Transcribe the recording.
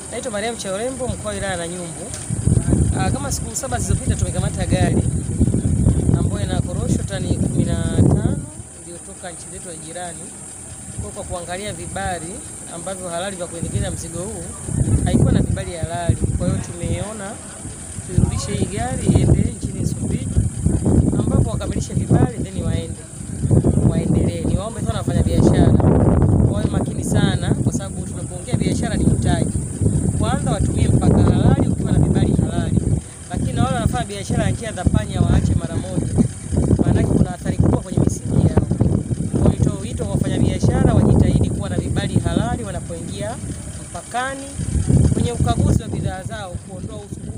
Naitwa Mariam Chaurembo, mkoa wa wilaya na Nyumbu. Aa, kama siku saba zilizopita tumekamata gari ambayo ina korosho tani 15 iliyotoka nchi zetu ya jirani. Kwa kwa kuangalia vibali ambavyo halali vya kuendekeza mzigo huu haikuwa na vibali halali. Kwa hiyo tumeona tuirudishe hii gari iende nchini Msumbiji ambapo wakamilishe vibali then waende waendelee. Niwaombe sana wafanya biashara wawe makini sana, kwa sababu tunapoongea biashara ni mtaji. Kwanza watumie mpaka halali ukiwa na vibali halali, lakini na wale wanafanya biashara ya njia za panya waache mara moja, maanake kuna athari kubwa kwenye misingi yao. Kwa hiyo nitoe wito kwa wafanyabiashara wajitahidi kuwa na vibali halali wanapoingia mpakani kwenye ukaguzi wa bidhaa zao, kuondoa usumbufu